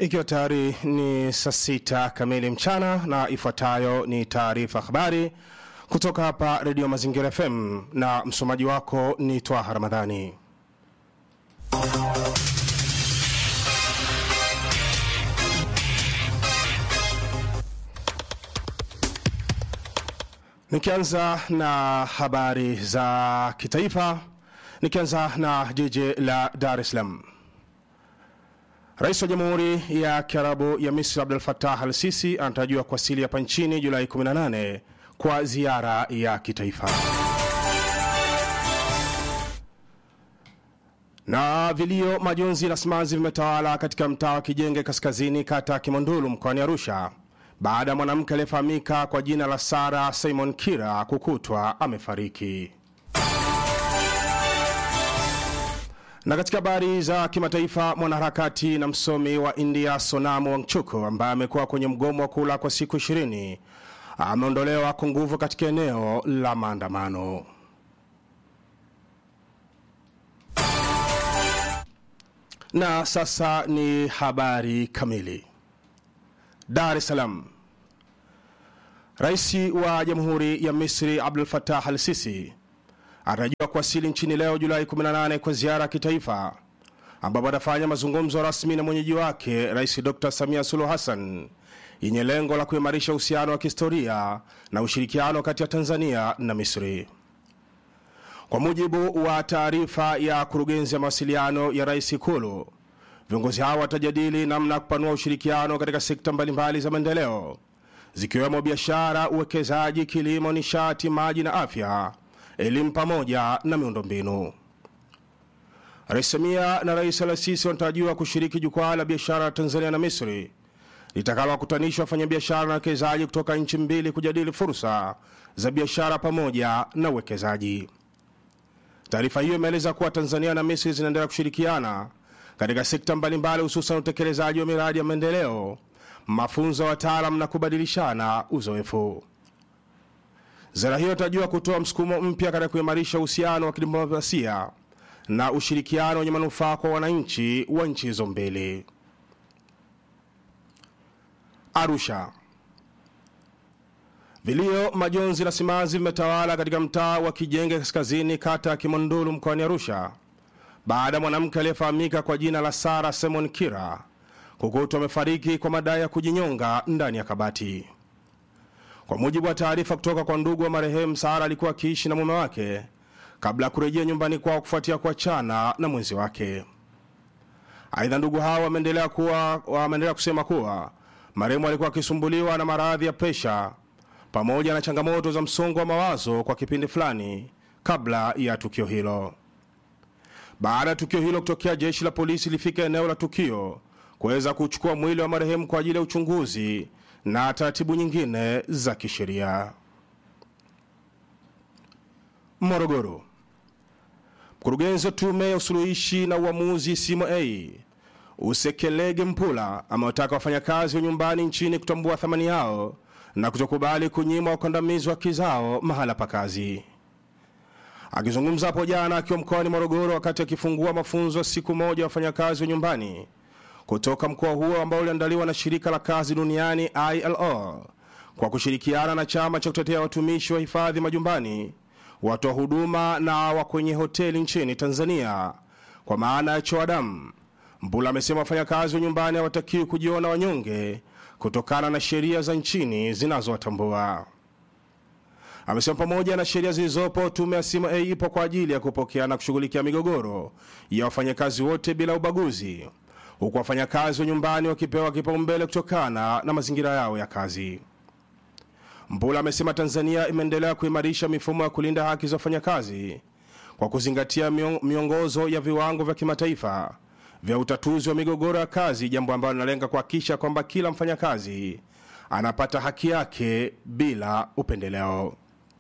Ikiwa tayari ni saa sita kamili mchana, na ifuatayo ni taarifa habari kutoka hapa Redio Mazingira FM, na msomaji wako ni Twaha Ramadhani. Nikianza na habari za kitaifa, nikianza na jiji la Dar es Salaam. Rais wa Jamhuri ya Kiarabu ya Misri Abdul Fattah al Sisi anatarajiwa kuwasili hapa nchini Julai 18 kwa ziara ya kitaifa. Na vilio, majonzi na simanzi vimetawala katika mtaa wa Kijenge Kaskazini, kata ya Kimondulu, mkoani Arusha baada ya mwanamke aliyefahamika kwa jina la Sara Simon Kira kukutwa amefariki. Na katika habari za kimataifa, mwanaharakati na msomi wa India Sonamu Wangchuku ambaye amekuwa kwenye mgomo wa kula kwa siku ishirini ameondolewa kwa nguvu katika eneo la maandamano. Na sasa ni habari kamili. Dar es Salaam. Rais wa Jamhuri ya Misri Abdul Fattah al Sisi anatarajiwa kuwasili nchini leo Julai 18 kwa ziara ya kitaifa ambapo atafanya mazungumzo rasmi na mwenyeji wake Rais Dr Samia Suluhu Hassan yenye lengo la kuimarisha uhusiano wa kihistoria na ushirikiano kati ya Tanzania na Misri. Kwa mujibu wa taarifa ya kurugenzi ya mawasiliano ya rais Ikulu, viongozi hao watajadili namna ya kupanua ushirikiano katika sekta mbalimbali za maendeleo zikiwemo biashara, uwekezaji, kilimo, nishati, maji na afya, elimu pamoja na miundombinu. Rais Samia na Rais Al-Sisi wanatarajiwa kushiriki jukwaa la biashara la Tanzania na Misri litakalowakutanisha wafanyabiashara na wawekezaji kutoka nchi mbili kujadili fursa za biashara pamoja na uwekezaji. Taarifa hiyo imeeleza kuwa Tanzania na Misri zinaendelea kushirikiana katika sekta mbalimbali, hususan utekelezaji wa miradi ya maendeleo, mafunzo ya wataalam na kubadilishana uzoefu. Ziara hiyo inatarajiwa kutoa msukumo mpya katika kuimarisha uhusiano wa kidiplomasia na ushirikiano wenye manufaa kwa wananchi wa nchi hizo mbili. Arusha. Vilio, majonzi na simanzi vimetawala katika mtaa wa Kijenge Kaskazini, kata ya Kimondulu, mkoani Arusha baada ya mwanamke aliyefahamika kwa jina la Sara Simon Kira kukutwa amefariki kwa madai ya kujinyonga ndani ya kabati. Kwa mujibu wa taarifa kutoka kwa ndugu wa marehemu, Sara alikuwa akiishi na mume wake kabla ya kurejea nyumbani kwao kufuatia kuachana na mwenzi wake. Aidha, ndugu hao wameendelea kuwa wameendelea kusema kuwa marehemu alikuwa akisumbuliwa na maradhi ya presha pamoja na changamoto za msongo wa mawazo kwa kipindi fulani kabla ya tukio hilo. Baada ya tukio hilo kutokea, jeshi la polisi lilifika eneo la tukio kuweza kuchukua mwili wa marehemu kwa ajili ya uchunguzi na taratibu nyingine za kisheria. Morogoro. Mkurugenzi wa tume ya usuluhishi na uamuzi CMA Usekelege Mpula amewataka wafanyakazi wa nyumbani nchini kutambua thamani yao na kutokubali kunyimwa ukandamizi wa haki zao mahala pa kazi. Akizungumza hapo jana akiwa mkoani Morogoro wakati akifungua mafunzo ya siku moja wafanyakazi wa nyumbani kutoka mkoa huo ambao uliandaliwa na shirika la kazi duniani ILO kwa kushirikiana na chama cha kutetea watumishi wa hifadhi majumbani, watoa huduma na wa kwenye hoteli nchini Tanzania kwa maana ya choadamu. Mbula amesema wafanyakazi wa nyumbani hawatakiwi kujiona wanyonge kutokana na sheria za nchini zinazowatambua. Amesema pamoja na sheria zilizopo, tume ya CMA ipo kwa ajili ya kupokea na kushughulikia migogoro ya wafanyakazi wote bila ubaguzi, huku wafanyakazi wa nyumbani wakipewa kipaumbele kutokana na mazingira yao ya kazi. Mbula amesema Tanzania imeendelea kuimarisha mifumo ya kulinda haki za wafanyakazi kwa kuzingatia miongozo ya viwango vya kimataifa vya utatuzi wa migogoro ya kazi, jambo ambalo linalenga kuhakikisha kwamba kila mfanyakazi anapata haki yake bila upendeleo.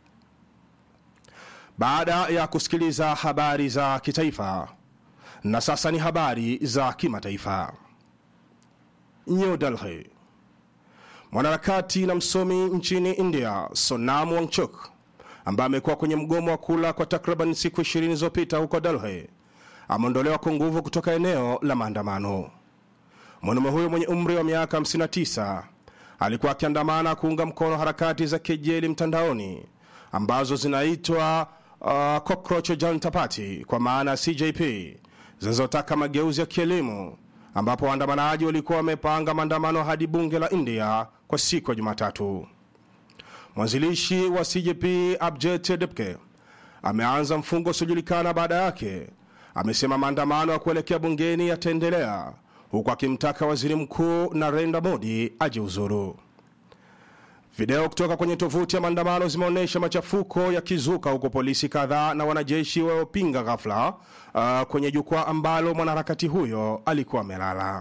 Baada ya kusikiliza habari za kitaifa, na sasa ni habari za kimataifa. New Delhi. Mwanaharakati na msomi nchini India Sonam Wangchuk ambaye amekuwa kwenye mgomo wa kula kwa takriban siku 20 zilizopita huko Delhi ameondolewa kwa nguvu kutoka eneo la maandamano. Mwanaume huyo mwenye umri wa miaka 59 alikuwa akiandamana kuunga mkono harakati za kejeli mtandaoni ambazo zinaitwa uh, Cockroach Janta Party kwa maana ya CJP zinazotaka mageuzi ya kielimu, ambapo waandamanaji walikuwa wamepanga maandamano hadi bunge la India kwa siku ya Jumatatu. Mwanzilishi wa CJP Abjet Depke ameanza mfungo usiojulikana baada yake. Amesema maandamano ya kuelekea bungeni yataendelea huku akimtaka waziri mkuu Narendra Modi ajiuzuru. Video kutoka kwenye tovuti ya maandamano zimeonyesha machafuko yakizuka huko polisi kadhaa na wanajeshi waliopinga ghafla uh, kwenye jukwaa ambalo mwanaharakati huyo alikuwa amelala.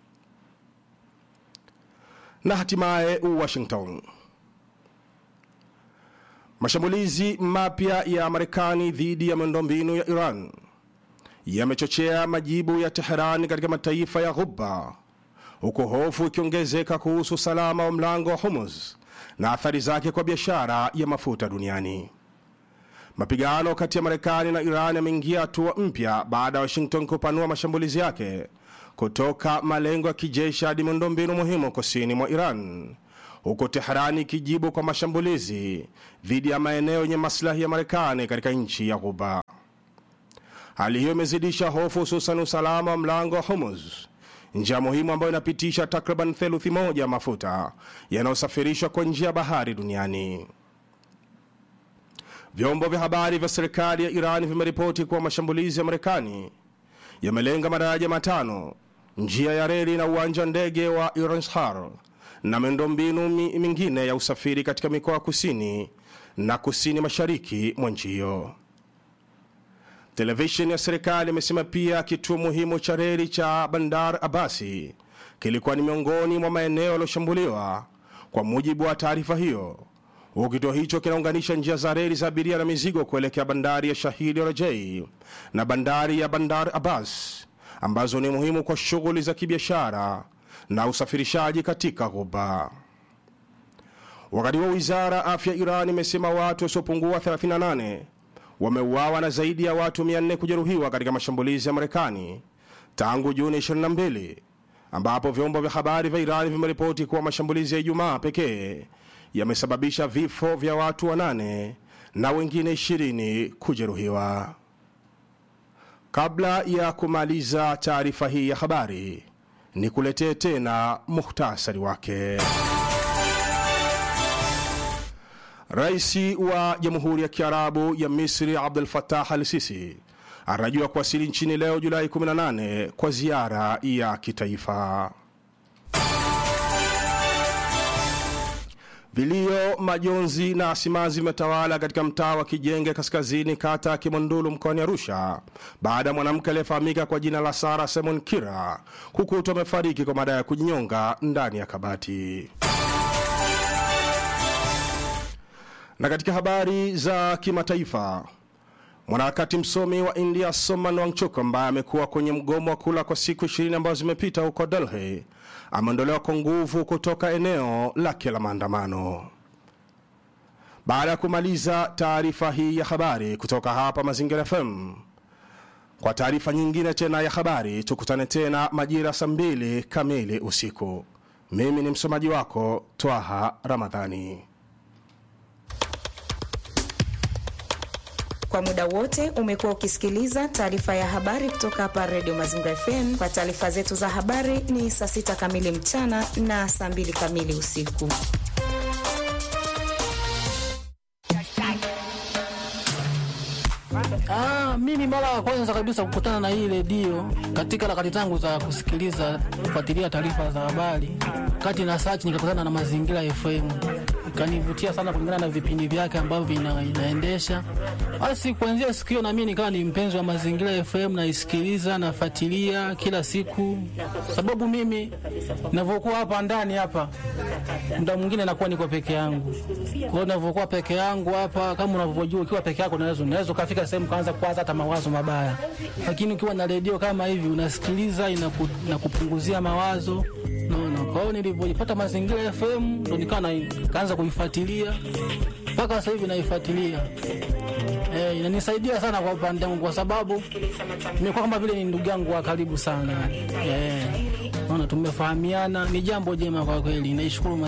Na hatimaye Washington, mashambulizi mapya ya Marekani dhidi ya miundombinu ya Iran yamechochea majibu ya Teheran katika mataifa ya Ghuba, huku hofu ikiongezeka kuhusu usalama wa mlango wa Hormuz na athari zake kwa biashara ya mafuta duniani. Mapigano kati ya Marekani na Iran yameingia hatua mpya baada ya Washington kupanua mashambulizi yake kutoka malengo ya kijeshi hadi miundombinu muhimu kusini mwa Iran, huku Teherani ikijibu kwa mashambulizi dhidi ya maeneo yenye maslahi ya Marekani katika nchi ya Ghuba. Hali hiyo imezidisha hofu, hususan usalama wa mlango wa Hormuz, njia muhimu ambayo inapitisha takriban theluthi moja ya mafuta yanayosafirishwa kwa njia ya bahari duniani. Vyombo vya habari vya serikali ya Iran vimeripoti kuwa mashambulizi ya Marekani yamelenga madaraja matano, njia ya reli na uwanja wa ndege wa Iranshar na miundombinu mi- mingine ya usafiri katika mikoa ya kusini na kusini mashariki mwa nchi hiyo. Televisheni ya serikali imesema pia kituo muhimu cha reli cha Bandar Abasi kilikuwa ni miongoni mwa maeneo yaliyoshambuliwa. Kwa mujibu wa taarifa hiyo, huku kituo hicho kinaunganisha njia za reli za abiria na mizigo kuelekea bandari ya Shahidi Rajai na bandari ya Bandar Abbas ambazo ni muhimu kwa shughuli za kibiashara na usafirishaji katika Ghuba. Wakati wa wizara ya afya Iran imesema watu wasiopungua 38 wameuawa na zaidi ya watu 400 kujeruhiwa katika mashambulizi ya Marekani tangu Juni 22, ambapo vyombo vya habari vya Iran vimeripoti kuwa mashambulizi ya Ijumaa pekee yamesababisha vifo vya watu wanane na wengine 20 kujeruhiwa. Kabla ya kumaliza taarifa hii ya habari, ni kuletee tena muhtasari wake. Rais wa Jamhuri ya Kiarabu ya Misri Abdul Fattah al Sisi anatarajiwa kuwasili nchini leo Julai 18 kwa ziara ya kitaifa. Vilio, majonzi na simanzi vimetawala katika mtaa wa Kijenge kaskazini kata ya Kimondulu mkoani Arusha baada ya mwanamke aliyefahamika kwa jina la Sara Simon Kira kukutwa amefariki kwa madai ya kujinyonga ndani ya kabati. Na katika habari za kimataifa, mwanaharakati msomi wa India Soman Wangchuk ambaye amekuwa kwenye mgomo wa kula kwa siku 20 ambazo zimepita huko Delhi ameondolewa kwa nguvu kutoka eneo lake la maandamano. Baada ya kumaliza taarifa hii ya habari kutoka hapa Mazingira FM, kwa taarifa nyingine tena ya habari tukutane tena majira saa mbili kamili usiku. Mimi ni msomaji wako Twaha Ramadhani. Kwa muda wote umekuwa ukisikiliza taarifa ya habari kutoka hapa Radio Mazingira FM. Kwa taarifa zetu za habari ni saa sita kamili mchana na saa mbili kamili usiku. Ah, mimi mara ya kwanza kabisa kukutana na hii redio katika harakati zangu za kusikiliza kufuatilia taarifa za habari, kati na search nikakutana na Mazingira FM, ikanivutia sana kulingana na vipindi vyake ambavyo ina, inaendesha. Basi kuanzia siku hiyo na mimi nikawa ni mpenzi wa Mazingira FM, naisikiliza nafuatilia kila siku, sababu mimi ninavyokuwa hapa ndani hapa muda mwingine nakuwa niko peke yangu. Kwa hiyo ninavyokuwa peke yangu hapa, kama unavyojua, ukiwa peke yako unaweza unaweza ukafika sehemu kaanza kuwaza hata mawazo mabaya, lakini ukiwa na redio kama hivi unasikiliza, inaku, inakupunguzia mawazo naona. Kwa hiyo nilivyoipata Mazingira FM ndo nikawa na- nikaanza kuifuatilia mpaka sasa hivi naifuatilia. Eh, inanisaidia sana kwa upande wangu kwa sababu nimekuwa kama vile ni ndugu yangu wa karibu sana. Eh, naona tumefahamiana, ni jambo jema kwa kweli. Naishukuru